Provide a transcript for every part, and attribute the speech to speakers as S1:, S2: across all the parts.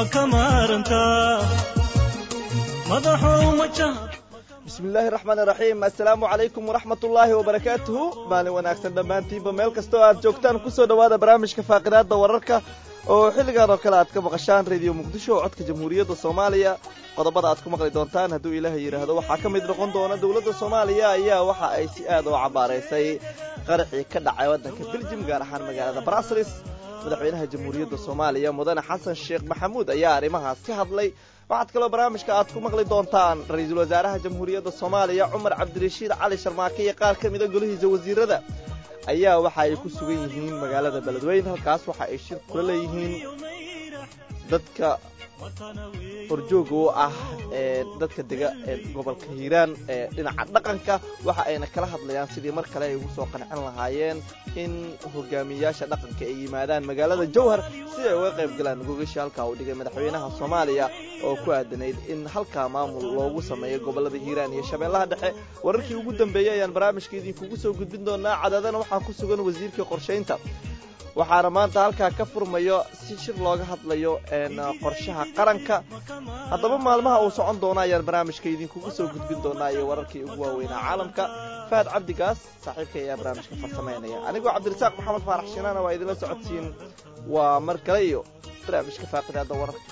S1: ma ka maarantaa madaxow majaha
S2: bismi illaahi raxmaani raxiim assalaamu calaykum waraxmat ullaahi wabarakaatuhu maalin wanaagsan dhammaantiinba meel kastoo aad joogtaan kusoo dhowaada barnaamijka faaqidaadda wararka oo xilligan oo kale aad ka maqashaan rediyo muqdisho oo codka jamhuuriyadda soomaaliya qodobada aad ku maqli doontaan hadduu ilaahay yidhaahdo waxaa ka mid noqon doona dowladda soomaaliya ayaa waxa ay si aad oo cambaaraysay qaraxii ka dhacay waddanka beljim gaar ahaan magaalada braslis madaxweynaha jamhuuriyadda soomaaliya mudane xasan sheekh maxamuud ayaa arrimahaas ka hadlay waxaad kaloo barnaamijka aad ku maqli doontaan ra-iisul wasaaraha jamhuuriyadda soomaaliya cumar cabdirashiid cali sharmaake iyo qaar ka mida golihiisa wasiirada ayaa waxa ay ku sugan yihiin magaalada beledweyne halkaas waxa ay shir kula leeyihiin dadka horjooga u ah ee dadka dega ee gobolka hiiraan ee dhinaca dhaqanka waxa ayna kala hadlayaan sidii mar kale ay ugu soo qancin lahaayeen in hogaamiyayaasha dhaqanka ay yimaadaan magaalada jowhar si ay uga qayb galaan gogashi halkaa uu dhigay madaxweynaha soomaaliya oo ku aadanayd in halkaa maamul loogu sameeyo gobolada hiiraan iyo shabeellaha dhexe wararkii ugu dambeeyey ayaan barnaamijka idinkugu soo gudbin doonaa cadaadana waxaa ku sugan wasiirkii qorshaynta waxaana maanta halkaa ka furmayo si shir looga hadlayo qorshaha qaranka haddaba maalmaha uu socon doono ayaan barnaamijka idinkugu soo gudbin doonaa iyo wararkii ugu waaweynaa caalamka fahad cabdigaas saaxiibka ayaa barnaamijka farsamaynaya anigoo cabdirasaaq maxamed faarax shinaana waa idinla socodsiin waa mar kale iyo barnaamijka faaqidaada wararka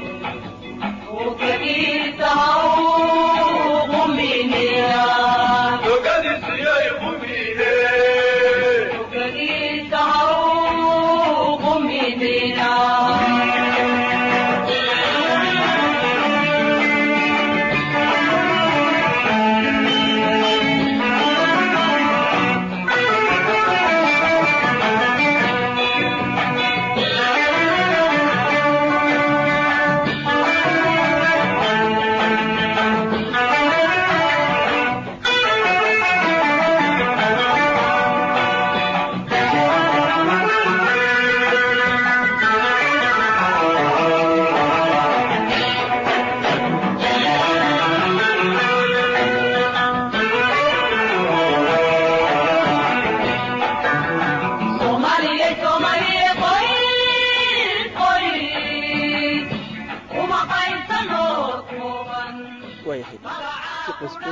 S3: Yeah.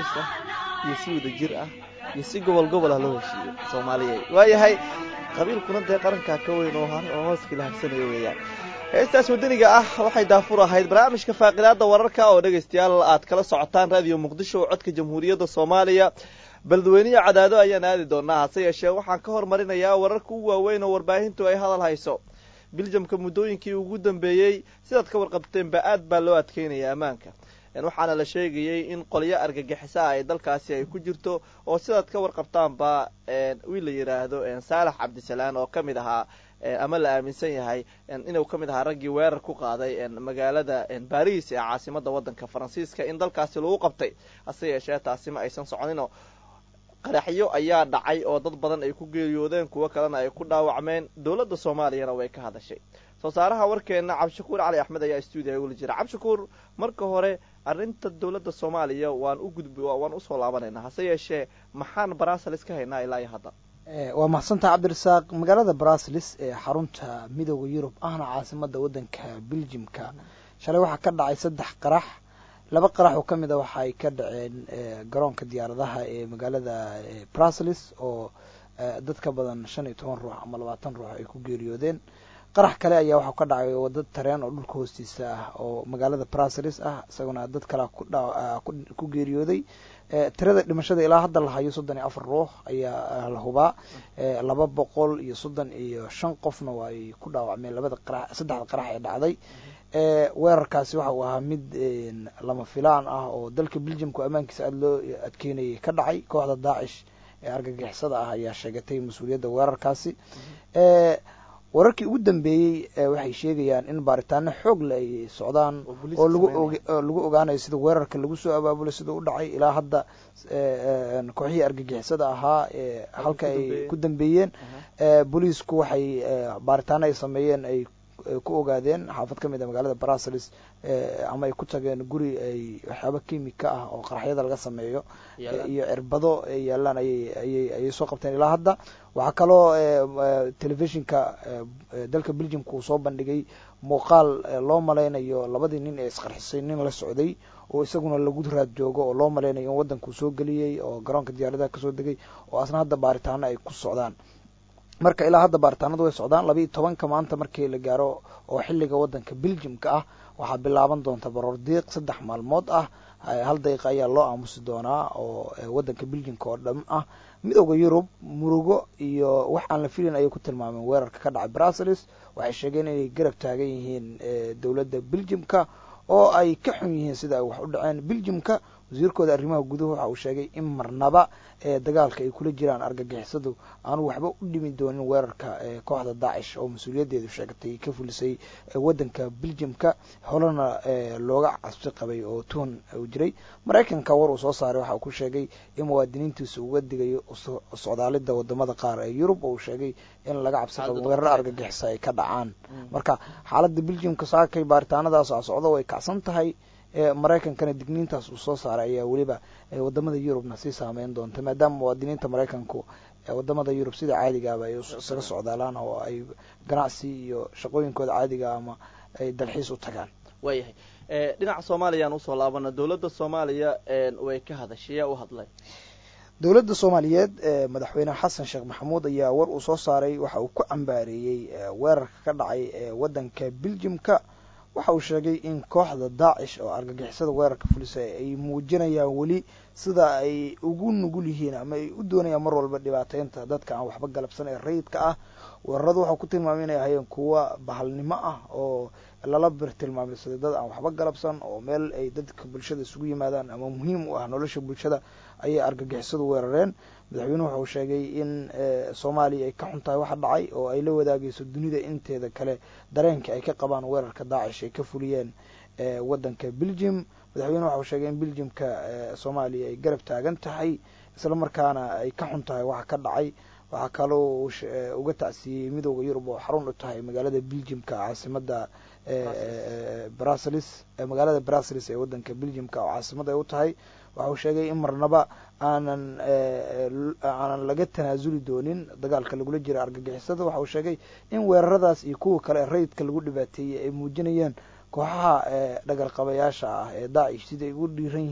S2: heshiisa iyo si wada jir ah iyo si gobol gobol ah loo heshiiyo soomaaliya waayahay qabiilkuna dee qarankaa ka weyn oo hooskii la harsanayo weeyaan heestaas wadaniga ah waxay daafur ahayd barnaamijka faaqidaada wararka oo dhegaystayaal aad kala socotaan raadiyo muqdisho oo codka jamhuuriyadda soomaaliya beledweyniya cadaado ayaan aadi doonaa hase yeeshee waxaan ka hormarinayaa wararka ugu waaweyn oo warbaahintu ay hadal hayso biljamka muddooyinkii ugu dambeeyey sidaad ka warqabteenba aad baa loo adkeynaya ammaanka waxaana la sheegayey in qolyo argagixisa ay dalkaasi ay ku jirto oo sidaad ka warqabtaanba wiil la yidhaahdo saalax cabdisalaan oo ka mid ahaa ama la aaminsan yahay inuu ka mid ahaa raggii weerar ku qaaday magaalada baris ee caasimada wadanka faransiiska in dalkaasi lagu qabtay hase yeeshee taasi ma aysan soconino qaraxyo ayaa dhacay oo dad badan ay ku geeriyoodeen kuwo kalena ay ku dhaawacmeen dowladda soomaaliyana way ka hadashay soo saaraha warkeena cabdishakuur cali axmed ayaa stuudiga ula jira cabdishakuur marka hore arrinta dowladda soomaaliya waan u gudbi waan usoo laabanaynaa hase yeeshee maxaan brasels ka haynaa ilaa iyo hadda
S3: waa mahadsantaha cabdirasaaq magaalada brasels ee xarunta midooda yurub ahna caasimada wadanka beljimka shalay waxaa ka dhacay saddex qarax laba qarax oo kamid a waxa ay ka dhaceen garoonka diyaaradaha ee magaalada brasels oo dad ka badan shan iyo toban ruux ama labaatan ruux ay ku geeriyoodeen qarax kale ayaa waxaa ka dhacay wadda tareen oo dhulka hoostiisa ah oo magaalada brasels ah isaguna dad kale ku geeriyooday tirada dhimashada ilaa hadda la hayo soddon iyo afar ruux ayaa la hubaa laba boqol iyo soddon iyo shan qofna waa ay ku dhaawacmeen labada qarax saddexda qarax ee dhacday weerarkaasi waxa uu ahaa mid lama filaan ah oo dalka beljamku ammaankiisa aada loo adkeynayay ka dhacay kooxda daacish ee argagixisada ah ayaa sheegatay mas-uuliyadda weerarkaasi wararkii ugu dambeeyey waxay sheegayaan in baaritaano xoog le ay socdaan oo lagu ogaanayo sida weerarka lagu soo abaabulay sida u dhacay ilaa hadda kooxihii argagixisada ahaa halka ay ku dambeeyeen booliisku waxay baaritaano ay sameeyeen ay ku ogaadeen xaafad ka mid a magaalada brasels ama ay ku tageen guri ay waxyaaba kimika ah oo qaraxyada laga sameeyo iyo cirbado ay yaalaan ayay ayay soo qabteen ilaa hadda waxaa kaloo telefishinka dalka beljimka uu soo bandhigay muuqaal loo malaynayo labadii nin ee isqarxisay nin la socday oo isaguna lagu raad joogo oo loo malaynayo in waddankuu soo geliyey oo garoonka diyaaradaha kasoo degay oo asna hadda baaritaano ay ku socdaan marka ilaa hadda baaritaanadu way socdaan laba iyo tobanka maanta markii la gaaro oo xilliga wadanka beljimka ah waxaa bilaaban doonta baroor diiq saddex maalmood ah hal daqiiqa ayaa loo aamusi doonaa oo wadanka beljimka oo dham ah midooda yurub murugo iyo wax aan la filin ayay ku tilmaameen weerarka ka dhacay brasels waxay sheegeen inay garab taagan yihiin dowladda beljimka oo ay ka xun yihiin sida ay wax u dhaceen beljimka wasiirkooda arrimaha guduhu waxa uu sheegay in marnaba ee dagaalka ay kula jiraan argagixisadu aanu waxba u dhimi doonin weerarka kooxda daacish oo mas-uuliyaddeedu sheegatay ka fulisay wadanka beljimka holena looga cabsi qabay oo tuhun uu jiray maraykanka war uu soo saaray waxa uu ku sheegay in muwaadiniintiisa uga digayo socdaalida wadamada qaar ee yurub oo uu sheegay in laga cabsi qabo weerar argagixisa ay ka dhacaan marka xaaladda beljimka saakay baaritaanadaas a socdo way kacsan tahay maraykankana digniintaas uu soo saaray ayaa weliba wadamada yurubna sii saameyn doonta maadaama muwaadiniinta maraykanku wadamada yurub sida caadigaaba ay isaga socdaalaan oo ay ganacsi iyo shaqooyinkooda caadiga ama ay dalxiis u tagaan
S2: waayahay dhinaca soomaaliyaan usoo laabana dowladda soomaaliya way ka hadashay yaa u hadlay
S3: dowladda soomaaliyeed madaxweyne xasan sheekh maxamuud ayaa war uu soo saaray waxa uu ku cambaareeyey weerarka ka dhacay wadanka beljimka waxa uu sheegay in kooxda daacish oo argagixisada weerarka fulisa ay muujinayaan weli sida ay ugu nugul yihiin ama ay u doonayaan mar walba dhibaateynta dadka aan waxba galabsan ee rayidka ah weeraradu waxau ku tilmaamay inay ahayeen kuwa bahalnimo ah oo lala bir tilmaameysaday dad aan waxba galabsan oo meel ay dadka bulshada isugu yimaadaan ama muhiim u ah nolosha bulshada ayay argagixisadu weerareen madaxweynuhu waxauu sheegay in soomaaliya ay ka xun tahay waxa dhacay oo ay la wadaagayso dunida inteeda kale dareenka ay ka qabaan weerarka daacish ay ka fuliyeen wadanka beljim madaxweynuhu waxauu sheegay in beljimka soomaaliya ay garab taagan tahay isla markaana ay ka xun tahay waxa ka dhacay waxaa kaloo uga tacsiiyey midooda yurub oo xarun u tahay magaalada beljimka caasimada brasels magaalada brasels ee wadanka beljimka oo caasimada ay u tahay waxa uu sheegay in marnaba aanan aanan laga tanaasuli doonin dagaalka lagula jira argagixisada waxa uu sheegay in weeraradaas iyo kuwa kale rayidka lagu dhibaateeyey ay muujinayaan kooxaha dhagarqabayaasha ah ee daacish sida ay ugu dhiiran yihiin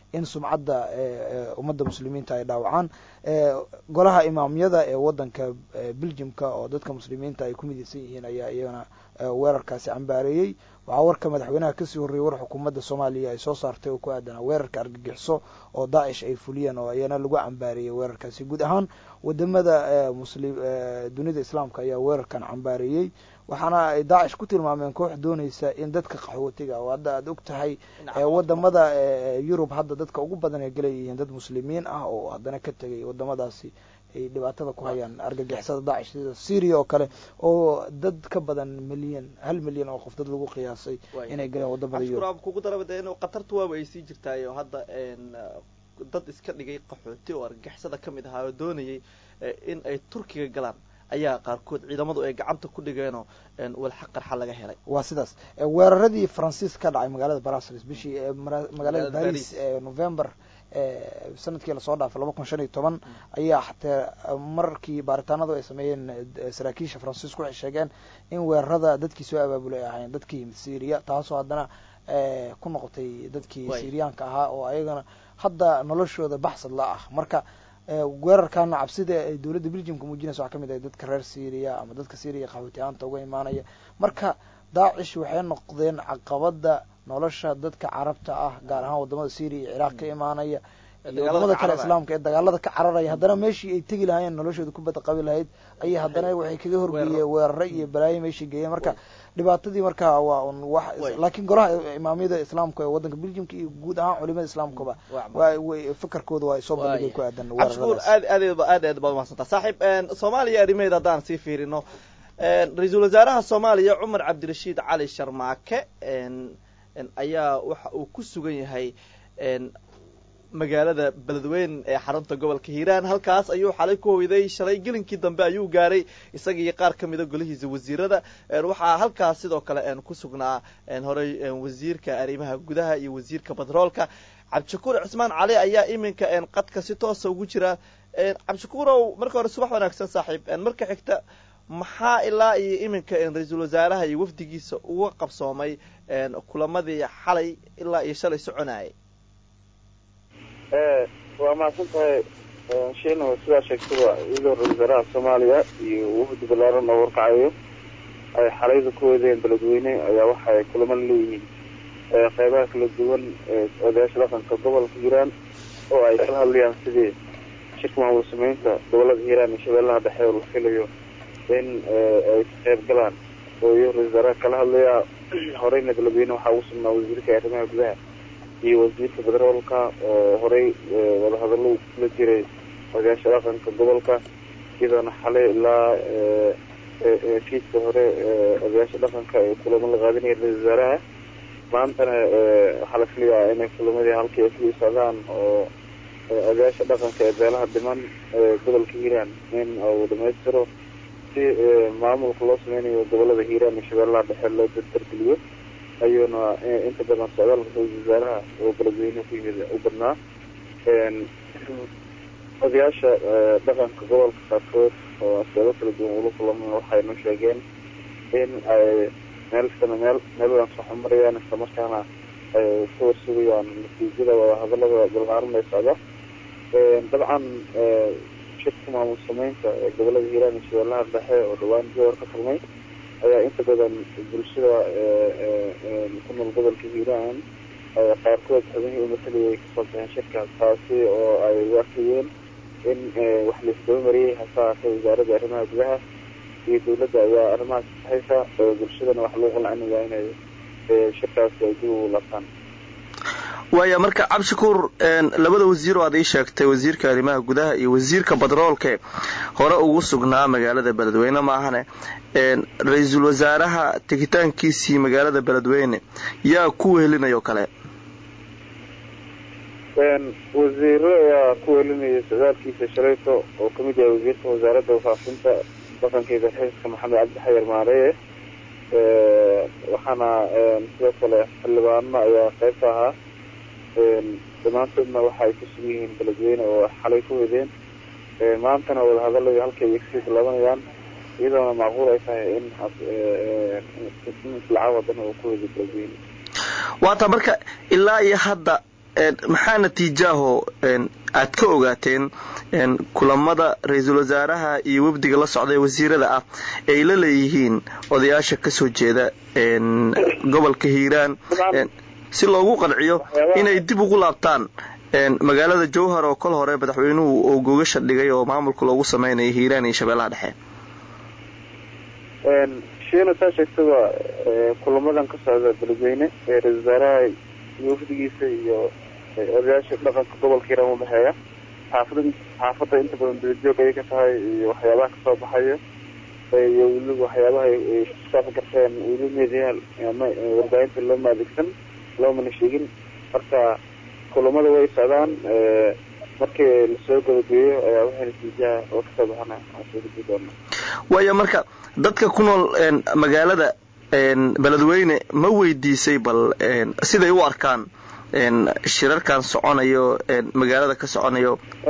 S3: in sumcadda ummadda muslimiinta ay dhaawacaan golaha imaamyada ee waddanka beljimka oo dadka muslimiinta ay ku midaysan yihiin ayaa iyagana weerarkaasi cambaareeyey waxaa warka madaxweynaha kasii horreeyey war xukuumadda soomaaliya ay soo saartay oo ku aadanaa weerarka argagixiso oo daacish ay fuliyeen oo iyana lagu cambaareeyey weerarkaasi guud ahaan wadamada muslim dunida islaamka ayaa weerarkan cambaareeyey waxaana ay daacish ku tilmaameen koox doonaysa in dadka qaxwootiga oo hadda aada og tahay wadamada yurub hadda dadka ugu badan ay galayihiin dad muslimiin ah oo haddana ka tegay wadamadaasi ay dhibaatada ku hayaan argagixisada daacish sida syria oo kale oo dad ka badan milyan hal milyan oo qof dad lagu qiyaasay inay galeen wadamada yurub
S2: kugu daraba de in qatarta waaba ay sii jirtaayo hadda dad iska dhigay qaxooti oo argagixisada kamid ahaa oo doonayay in ay turkiga galaan ayaa qaarkood ciidamadu ay gacanta ku dhigeenoo walxa qarxa laga helay
S3: waa sidaas weeraradii faransiis ka dhacay magaalada brussels bishii magaalada baris november sanadkii lasoo dhaafay laba kun shan iyo toban ayaa xataa markii baaritaanadu ay sameeyeen saraakiisha faransiisku waxay sheegeen in weerarada dadkii soo abaabulay ay ahaayeen dadkii yimid syria taasoo haddana ku noqotay dadkii syriyaanka ahaa oo ayagana hadda noloshooda baxsad la ah marka weerarkaana cabsida ay dowladda beljimka muujinaysa waxaa kamid ahay dadka reer syria ama dadka syria qaxootiyaanta uga imaanaya marka daacish waxay noqdeen caqabada nolosha dadka carabta ah gaar ahaan wadamada syria iyo ciraaq ka imaanaya iyo wadamada kale islaamka ee dagaalada ka cararaya haddana meeshii ay tegi lahaayeen noloshooda ku badaqabi lahayd ayay haddana waxay kaga horgeeyeen weerare iyo balaayo meeshii geeyeen marka dhibaatadii marka waa un wax laakiin golaha imaamyada islaamka ee waddanka beljimka iyo guud ahaan culimada islaamkaba waa fakarkooda waa soo bandhigay ku aadan
S2: cabdishukuur aad aad aad aad baad umahadsantaa saaxiib soomaaliya arrimaheeda haddaan sii fiirino ra-iisul wasaaraha soomaaliya cumar cabdirashiid cali sharmaake ayaa waxa uu ku sugan yahay magaalada beledweyne ee xarunta gobolka hiiraan halkaas ayuu xalay ku hoyday shalay gelinkii dambe ayuu gaaray isaga iyo qaar ka mida golihiisa wasiirada waxaa halkaas sidoo kale ku sugnaa horey wasiirka arrimaha gudaha iyo wasiirka batroolka cabdishakuur cismaan cali ayaa iminka qadka si toosa ugu jira cabdishakuurow marka hore subax wanaagsan saaxiib marka xigta maxaa ilaa iyo iminka ra-iisul wasaaraha iyo wafdigiisa uga qabsoomay kulamadii xalay ilaa iyo shalay soconayay
S4: waa mahadsan tahay sheena sidaa sheegtaba iyadoo ra-isul wasaaraha soomaaliya iyo wafdi balaaran oo warkacayo ay xalayda ku wadeen beledweyne ayaa waxa ay kulamo leeyihiin qeybaha kala duwan ee odayaasha dhaqanka gobolka hiiraan oo ay kala hadlayaan sidii shirka maamul sameynta gobolada hiiraan iyo shabeellaha dhexe oo la filayo in ay ka qayb galaan oo iyo ra-isul wasaaraha kala hadlayaa horeyna beledweyne waxaa ugu sugnaa wasiirka arrimaha gudaha iyo wasiirka batroolka oo horey wadahadallo kula jiray odayaasha dhaqanka gobolka iyadoona xalay ilaa fiidka hore odayaasha dhaqanka ay kulamo la qaadinaya ra-isul wasaaraha maantana waxaa la filayaa inay kulamadii halkii ay kula socdaan oo odayaasha dhaqanka ee beelaha dhiman gobolka hiiraan in uu dhamaystiro si maamulka loo sameynayo gobolada hiiraan iyo shabeellaha dhexe loo dardargeliyo ayuuna inta badan socdaalka ra-isul wasaaraha oo beledweyne ku yimid u badnaa odayaasha dhaqanka gobolka qaarkood oo asbaabo kala duwan ula kulama waxay noo sheegeen in ay meel sana meel meeladan soo xumarayaan islamarkaana ay ka warsugayaan natiijada wadahadalada balaaran ee socda dabcan shirka maamul sameynta ee gobolada hiiraan iyo shabeellaha dhexe oo dhawaan jowar ka furmay ayaa inta badan bulshada ku nool gobolka hiiraan qaarkood xubnihii umataliyay ay kasoo baxeen shirkaas taasi oo ay u arkayeen in wax laisdaba mariyey hase haatee wasaaradda arrimaha gudaha iyo dawladda ayaa arrimahaas saxaysa bulshadana wax lagu qancinaya inay shirkaasi ay dib ugu laabtaan
S2: waaya marka cabdishakuur labada wasiir oo aad ii sheegtay wasiirka arrimaha gudaha iyo wasiirka batroolke hore ugu sugnaa magaalada beledweyne maahane ra-iisul wasaaraha tegitaankiisii magaalada beledweyne yaa ku wehelinayoo kale
S4: wasiiro ayaa ku welinaya socdaalkiisa shalayto oo kamid yahay wasiirka wasaaradda wafaafinta dhaqankeeda xiiska maxamed cabdi xayar maareye waxaana sidoo kale xildhibaano ayaa qeyb ka ahaa dhammaantoodna waxa ay ku sugan yihiin beledweyne oo xalay ku wadeen maantana wadahadaladii halkay ay kasii bilaabanayaan iyadoona macquul ay tahay in islacaa wadana uu ku wadiy beledweyne
S2: waata marka ilaa iyo hadda maxaa natiijaaho aad ka ogaateen kulamada ra-iisul wasaaraha iyo wafdiga la socda ee wasiirada ah ay la leeyihiin odayaasha kasoo jeeda gobolka hiiraan si loogu qanciyo inay dib ugu laabtaan magaalada jowhar oo kol hore madaxweynuhu oo gogasha dhigay oo maamulka loogu sameynaya hiiraan iyo shabeellaha dhexe
S4: shiina saa sheegtaba kulamadan ka socda beledweyne ee ra-isul wasaaraha iyo wafdigiisa iyo odayaasha dhaqanka gobolka hiiraan udhexeeya xaafada xaafadda inta badan dalajoog ayay ka tahay iyo waxyaabaha kasoo baxayo iyo weliba waxyaabaha ay kusaafan karteen weli meediya ama warbaahinta looma adeegsan loomana sheegin marka kulamada way socdaan markii lasoo gabagabeeyo ayaa waxay natiijaha oo kasoo baxana aan soo gudbi doona
S2: waayo marka dadka ku nool magaalada beledweyne ma weydiisay bal siday u arkaan shirarkan soconayo magaalada ka soconayo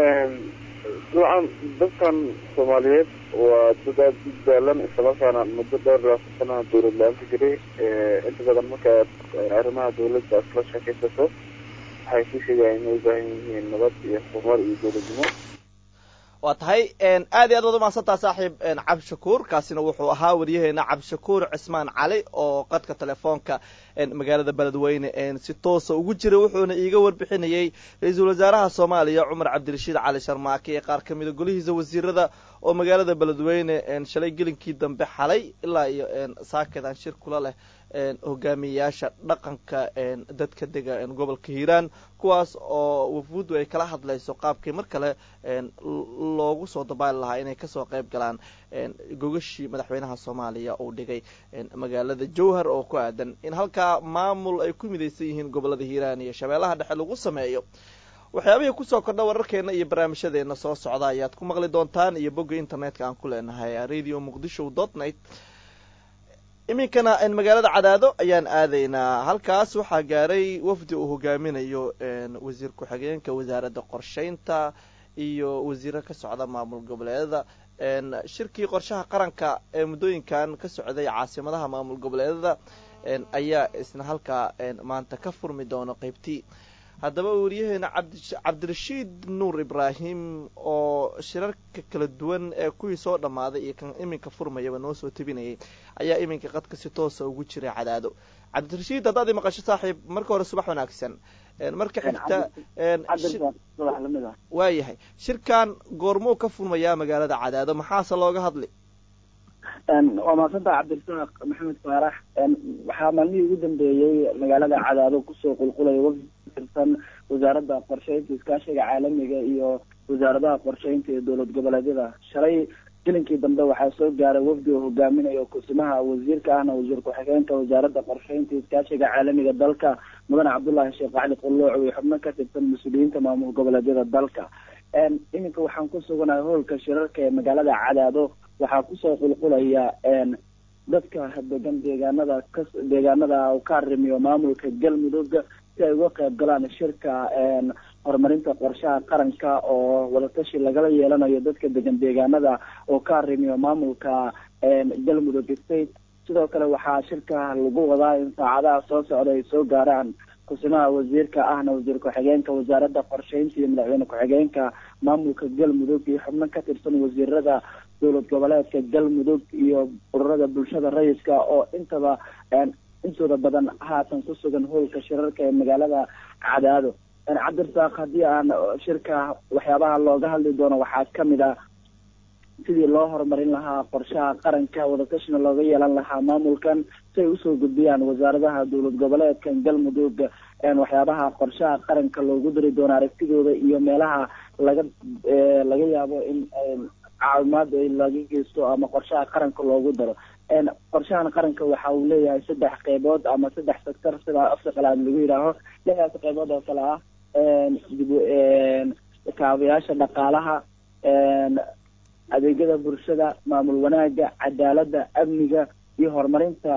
S4: dabcan dadkan soomaaliyeed waa dad aada u daalan islamarkaana muddo dhowr labaatan sana dawlad la-aan ka jiray inta badan marka arrimaha dawladda aad kala sheekaysato waxay ku sheegayaan inay u baahan yihiin nabad iyo horumar iyo dowladnimo
S2: waa tahay aad iyo aad waad umahadsantaa saaxiib cabdishakuur kaasina wuxuu ahaa waryaheena cabdishakuur cismaan cali oo qadka telefoonka magaalada beledweyne si toosa ugu jiray wuxuuna iiga warbixinayey ra-iisul wasaaraha soomaaliya cumar cabdirashiid cali sharmaake ee qaar kamida golihiisa wasiirada oo magaalada beledweyne shalay gelinkii dambe xalay ilaa iyo saakedan shir kula leh hogaamiyeyaasha dhaqanka dadka dega gobolka hiiraan kuwaas oo wafuuddu ay kala hadlayso qaabkii mar kale loogu soo dabaali lahaa inay kasoo qayb galaan gogashii madaxweynaha soomaaliya uu dhigay magaalada jowhar oo ku aadan in halkaa maamul ay ku midaysan yihiin gobolada hiiraan iyo shabeellaha dhexe lagu sameeyo waxyaabihii kusoo kordha wararkeena iyo barnaamijyadeena soo socda ayaad ku maqli doontaan iyo bogga internetka aan ku leenahay radio muqdisho dot net iminkana magaalada cadaado ayaan aadaynaa halkaas waxaa gaaray wafdi uu hogaaminayo wasiir ku-xigeenka wasaaradda qorsheynta iyo wasiiro ka socda maamul goboleedada shirkii qorshaha qaranka ee muddooyinkan ka socday caasimadaha maamul goboleedada ayaa isna halkaa maanta ka furmi doono qeybtii haddaba wariyaheena cabdirashiid nuur ibraahim oo shirarka kala duwan ee kuwii soo dhammaaday iyo kan iminka furmayaba noo soo tebinayay ayaa iminka qadka si toosa ugu jiray cadaado cabdirashiid haddaad i maqasho saaxiib marka hore subax wanaagsan marka xigta waayahay shirkan goormuu ka furmayaa magaalada cadaado maxaase looga hadli
S5: waa mahadsantaha cabdirasaaq maxamed faarax waxaa maalmihii ugu dambeeyey magaalada cadaado kusoo qulqulaya wafdi tirsan wasaaradda qorsheynta iskaashiga caalamiga iyo wasaaradaha qorsheynta ee dowlad goboleedyada shalay gelinkii dambe waxaa soo gaaray wafdi oo hogaaminayo kusimaha wasiirka ahna wasiir ku-xigeenka wasaaradda qorsheynta iskaashiga caalamiga dalka mudane cabdullaahi sheekh cali qulooc iyo xubno ka tirsan mas-uuliyiinta maamul goboleedyada dalka iminka waxaan ku suganahay hoolka shirarka ee magaalada cadaado waxaa kusoo qulqulaya dadka degan deegaanada ka deegaanada u ka arrimiyo maamulka galmudug si ay uga qayb galaan shirka horumarinta qorshaha qaranka oo wadatashi lagala yeelanayo dadka degan deegaanada oo ka arrimiyo maamulka galmudug state sidoo kale waxaa shirka lagu wadaa in saacadaha soo socda ay soo gaaraan kusimaha wasiirka ahna wasiir ku-xigeenka wasaaradda qorsheynta iyo madaxweyne ku-xigeenka maamulka galmudug iyo xubno ka tirsan wasiirada dowlad goboleedka galmudug iyo ururada bulshada rayidka oo intaba intooda badan haatan ku sugan hoolka shirarka ee magaalada cadaado cabdirasaaq haddii aan shirka waxyaabaha looga hadli doono waxaa kamid ah sidii loo horumarin lahaa qorshaha qaranka wadatashina looga yeelan lahaa maamulkan si ay usoo gudbiyaan wasaaradaha dowlad goboleedkan galmudug waxyaabaha qorshaha qaranka loogu dari doono aragtidooda iyo meelaha laga laga yaabo in caawimaad laga geysto ama qorshaha qaranka loogu daro qorshahan qaranka waxa uu leeyahay saddex qeybood ama saddex sector sida afka qalaad lagu yidhaaho lixdaas qeybood oo kale ah dib kaabayaasha dhaqaalaha adeegyada bulshada maamul wanaaga cadaaladda amniga iyo horumarinta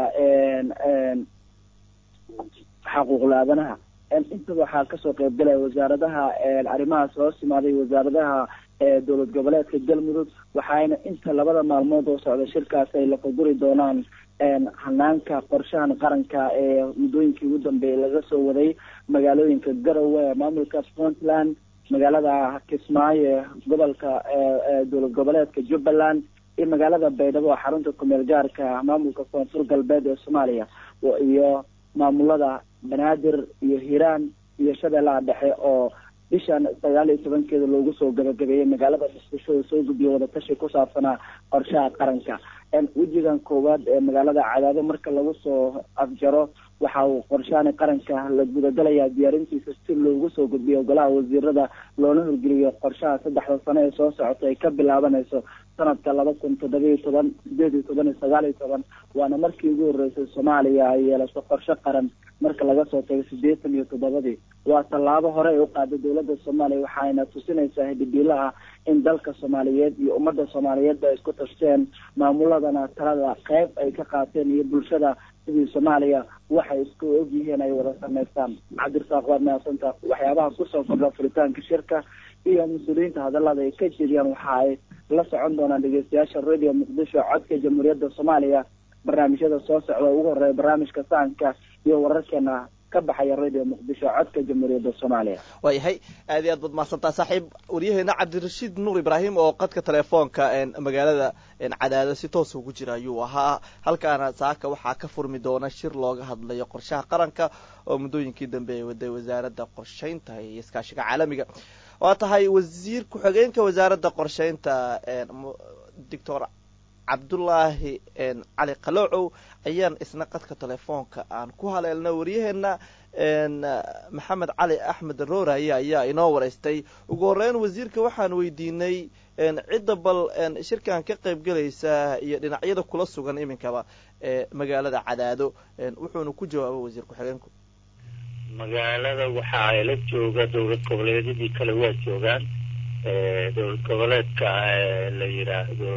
S5: xaquuqla aadanaha intaba waxaa kasoo qeybgalaya wasaaradaha arrimahaas hoos imaaday wasaaradaha dowlad goboleedka galmudug waxaayna inta labada maalmood oo socda shirkaas ay lafaguri doonaan hanaanka qorshahan qaranka ee muddooyinkii ugu dambeeyay laga soo waday magaalooyinka garowe ee maamulka puntland magaalada kismaayo ee gobolka dowlad goboleedka jubbaland iyo magaalada baydhabo oo xarunta kumeel gaarka maamulka koonfur galbeed ee soomaaliya iyo maamulada banaadir iyo hiiraan iyo shabeellaha dhexe oo bishan sagaal iyo tobankeeda loogu soo gabagabeeyey magaalada muqdisho oo soo gudbiya wadatashi ku saabsanaa qorshaha qaranka wejigan koowaad ee magaalada cadaado marka lagu soo afjaro waxa uu qorshaani qaranka la gudagalayaa diyaarintiisa si loogu soo gudbiyo golaha wasiirada loona horgeliyo qorshaha saddexda sano ee soo socota ay ka bilaabanayso sanadka laba kun toddoba iyo toban sideed iyo toban iyo sagaal iyo toban waana markii ugu horreysay soomaaliya ay yeelato qorshe qaran marka laga soo tago siddeetan iyo toddobadii waa tallaabo hore ay u qaaday dowladda soomaaliya waxayna tusinaysaa hidhibiilaha in dalka soomaaliyeed iyo ummadda soomaaliyeed ay isku tashteen maamuladana talada qeyb ay ka qaateen iyo bulshada sidii soomaaliya waxay isku ogyihiin ay wada samaystaan cabdirasaaq waad mahadsantaa waxyaabaha kusoo kordha furitaanka shirka iyo mas-uuliyiinta hadallada ay ka jeediyaan waxa ay la socon doonaan dhegeystayaasha radio muqdisho codka jamhuuriyadda soomaaliya barnaamijyada soo socda ugu horeeya barnaamijka sahanka iyo wararkeena ka baxaya radio muqdisho codka jamhuuriyadda soomaaliya
S2: waayahay aad iyo aad baad mahadsantaa saaxiib waryaheena cabdirashiid nuur ibraahim oo qadka telefoonka magaalada cadaado si toos ugu jira ayuu ahaa halkaana saaka waxaa ka furmi doona shir looga hadlayo qorshaha qaranka oo muddooyinkii dambe ay waday wasaaradda qorshaynta iyo iskaashiga caalamiga waa tahay wasiir ku-xigeenka wasaaradda qorshaynta doctor cabdullaahi cali qaloocow ayaan isna qadka telefoonka aan ku haleelna waryaheena maxamed cali axmed rooraya ayaa inoo wareystay ugu horeyn wasiirka waxaan weydiinay cidda bal shirkan ka qayb gelaysa iyo dhinacyada kula sugan iminkaba ee magaalada cadaado wuxuuna ku jawaabay wasiir ku-xigeenku
S6: magaalada waxa ay la jooga dowlad goboleedyadii kale waa joogaan dowlad goboleedka la yidhaahdo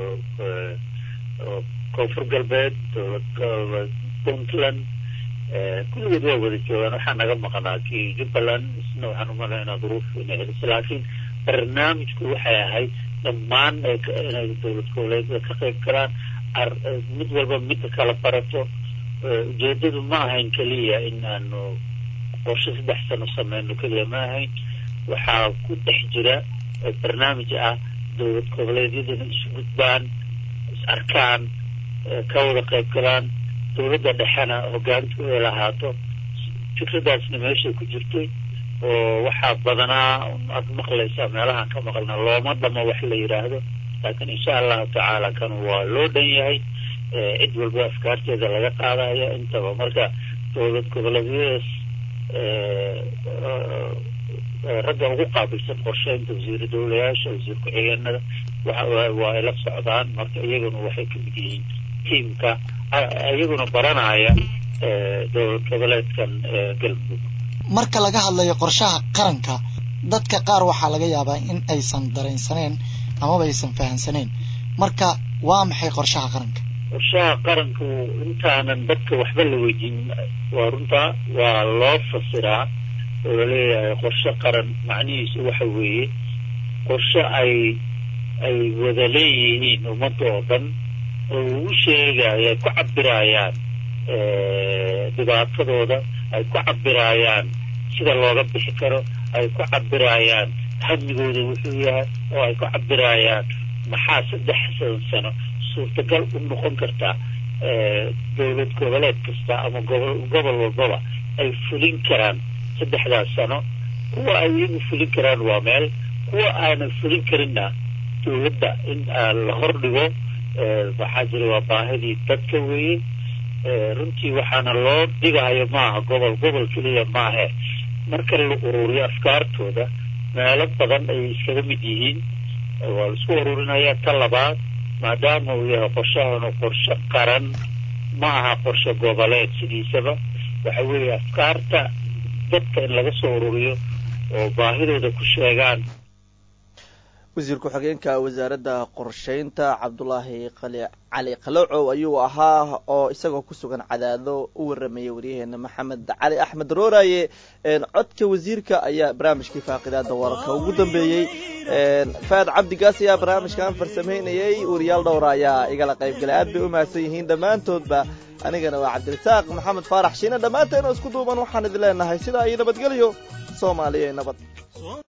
S6: koonfur galbeed dowlad goboleed puntland kulligood waa wada joogaan waxaa naga maqnaa kii jubbaland isna waxaan umalaynaa duruuf inay celisay laakiin barnaamijku waxay ahayd dhammaan inay dowlad goboleedyada ka qayb galaan mid walba midda kala barato ujeedadu ma ahayn keliya in aanu qorshe saddex sano sameyno keliya ma ahayn waxaa ku dhex jira barnaamij ah dowlad goboleedyaduna isu gudbaan is arkaan ka wada qayb galaan dowladda dhexena hogaantu ay lahaato fikradaasna meeshay ku jirtay oo waxaa badanaa aad maqlaysaa meelahaan ka maqlna looma dhamo wax la yidhaahdo laakiin insha allahu tacaala kan waa loo dhan yahay cid walba afkaarteeda laga qaadaya intaba marka dowlad goboleedyadaas ragga ugu qaabilsan qorsheynta wasiir dowlayaasha wasiir ku-xigeenada waa ay la socdaan marka iyaguna waxay ka mid yihiin tiimka iyaguna baranaya dowlad goboleedkan galmudug
S7: marka laga hadlayo qorshaha qaranka dadka qaar waxaa laga yaabaa in aysan dareensaneen amaba aysan fahamsaneen marka waa maxay qorshaha qaranka
S6: qorshaha qaranku intaanan dadka waxba la weydiin waa runtaa waa loo fasiraa oo laleeyahay qorshe qaran macnihiisu waxa weeye qorshe ay ay wada leeyihiin ummadda oo dhan oo ugu sheegayo ay ku cabirayaan dhibaatadooda ay ku cabirayaan sida looga bixi karo ay ku cabirayaan hamigooda wuxuu yahay oo ay ku cabirayaan maxaa saddex sano suurtagal u noqon kartaa dowlad goboleed kasta ama gobol gobol walbaba ay fulin karaan saddexdaas sano kuwa ay iyagu fulin karaan waa meel kuwa aanan fulin karinna dowladda in la hordhigo waxaa jira waa baahidii dadka weeye runtii waxaana loo dhigayo maaha gobol gobol keliya maahe marka la ururiyo afkaartooda meelo badan ayay iskaga mid yihiin waa la isku ururinaya ta labaad maadaama uu yahay qorshahanu qorshe qaran ma aha qorshe goboleed sidiisaba waxa weeye afkaarta dadka in laga soo ururiyo oo baahidooda ku sheegaan
S2: wasiir ku-xigeenka wasaaradda qorsheynta cabdulaahi qali cali qalocow ayuu ahaa oo isagoo ku sugan cadaado u waramayay waryaheena maxamed cali axmed rooraye codka wasiirka ayaa barnaamijkii faaqidaada wararka ugu dambeeyey faad cabdigaas ayaa barnaamijkan farsameynayay wariyaal dhowra ayaa igala qayb galay aad bay u mahadsan yihiin dhammaantoodba anigana waa cabdirasaaq maxamed faarax shiine dhammaanteena isku duuban waxaan idin leenahay sidaa iyo nabadgelyo soomaaliya nabad